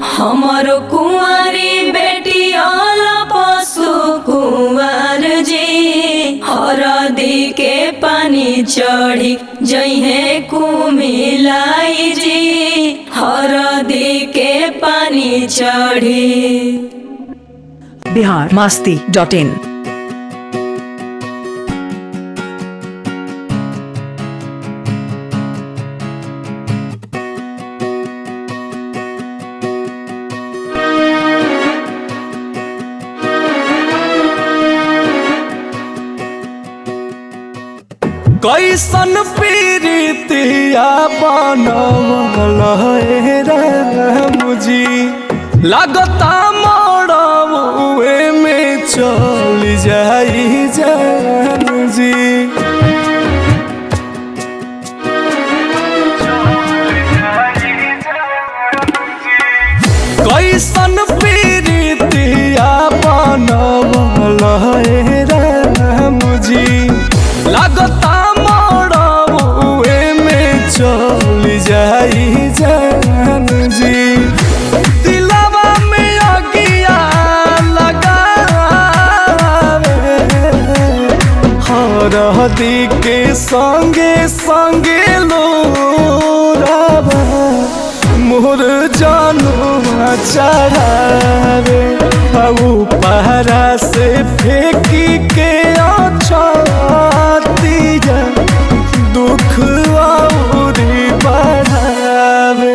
हमरो कुंवारी बेटी अल पशु कुंवर जी हरदी के पानी चढ़ी जइहे कुमिलाई जी हरदी के पानी चढ़ी बिहार मास्ती डॉट इन कैसन पीरितिया बनवल हे मुझी लगता मरवे में चल जाई जान जी कैसन पीरितिया बनवल हे मुझी लगता मरवे में चल जाई जान जी दिलवा में अगिया लगावे हरदी के संगे संगे लोरावा मोर जानू चढ़ावे हऊ पहरा से फेंकी के अछतिया दुख औरी बढ़ावे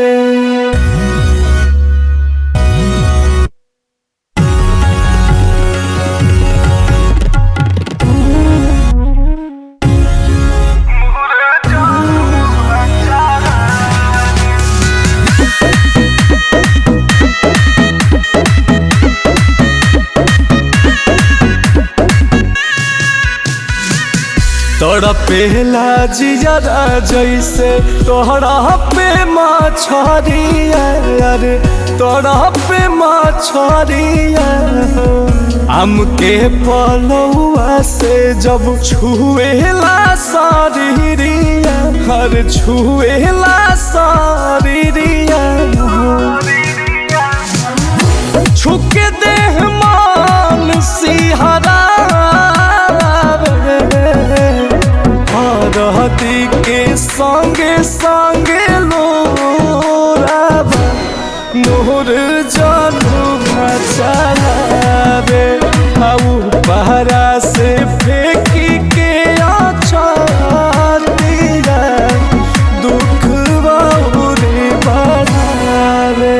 तड़पेला जियरा जैसे तोहरा पे मछरिया रे तोहरा पे मछरिया आम के पलौआ से जब छुएला शरीरिया हर छुएला शरीरिया छुके देह मान सिहरा हरहती के संगे संगे लोराबा मोर जानू चलावे आऊ पहरा से फेंकी के अछतिया दुख बहुरी बढ़ावे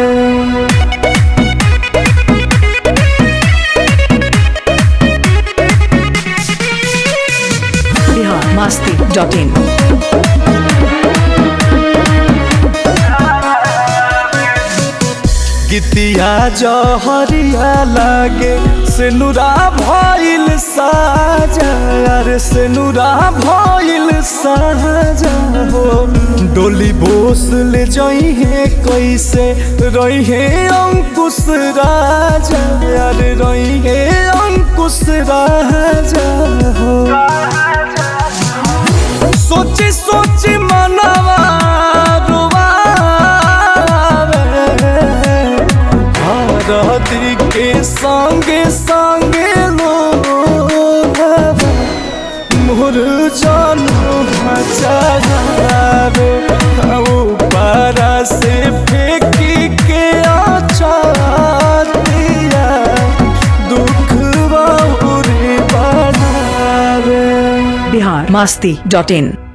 बिहार मास्ती डॉट इन गीतिया जहरिया लागे सेनुरा भइल साजा अरे सेनुरा भइल साजा हो डोली बोस ले जइहे कैसे रहिहे अंकुश राजा अरे रहिहे अंकुश राजा हो सोची सोची मनवा हरदी के संगे संगे लोभावा मोर जानू चढ़ावे पारा से फेंकी के अछतिया दुख बहुरी बढ़ावे बिहार मास्ती डॉट इन